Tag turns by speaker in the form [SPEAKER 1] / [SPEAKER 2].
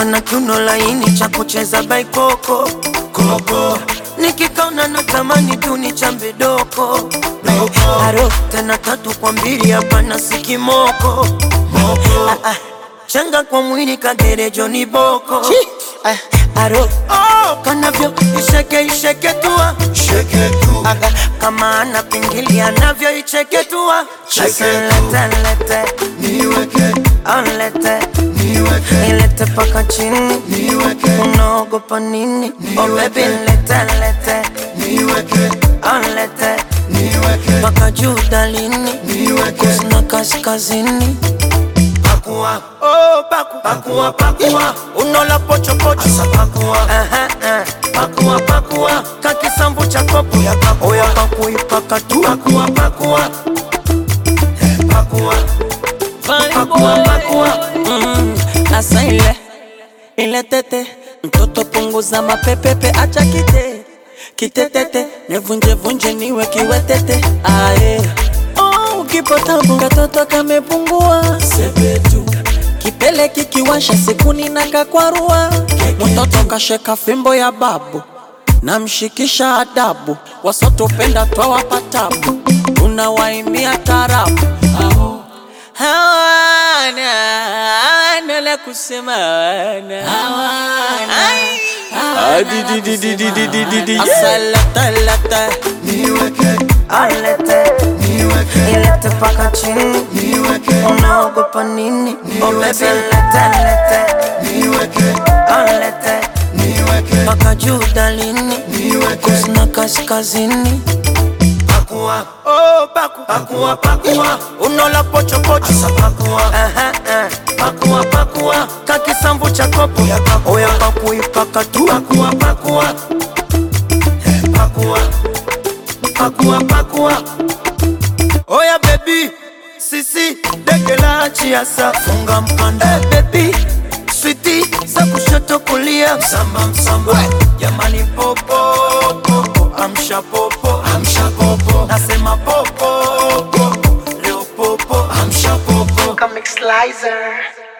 [SPEAKER 1] kana kiuno laini cha kucheza baikoko koko nikikaona natamani tuni cha mbidoko aro tena tatu kwa mbili hapana sikimoko ah, ah. changa kwa mwili kagerejo ni boko ah, aro oh, kanavyo isheke isheke tua Aga, kama ana pingili anavyo icheke tua Sasa lete lete Onlete ilete paka chini unaogopa nini oh baby lete lete Onlete paka juu dalini kusina kaskazini pakua oh paku pakua pakua unola pocho pocho asa pakua aha uh, pakua pakua kakisambu cha kopo ya pakua oya pakui pakatu pakua pakua Eh, pakua pakua pakua
[SPEAKER 2] Mm, asa ile ile tete mtoto punguza mapepepe acha kite kitetete nevunje vunje niwe kiwetete aye oh, ukipotabu katoto kamepungua sepetu kipele kikiwasha sikuni na kakwarua mtoto kasheka fimbo ya babu namshikisha adabu wasotopenda twawapa tabu tunawaimia tarabu Aho. hawana hawana la kusema hawana Ai. Asa lata lata
[SPEAKER 1] Alete ilete paka chini unaogopa nini oh baby lete lete Alete paka juu dalini kusina kaskazini pakua oh paku pakua pakua unola pocho pocho asa pakua aha uh, pakua pakua kakisambu cha kopo ya pakua oya pakui pakatu pakua pakua Eh, pakua pakua pakua oya baby sisi dege la chiasa funga mkanda hey, baby switi za kushoto kulia msamba msamba jamani popo popo amsha popo amsha popo nasema popo popo leo popo amsha popo
[SPEAKER 3] Comic Slicer.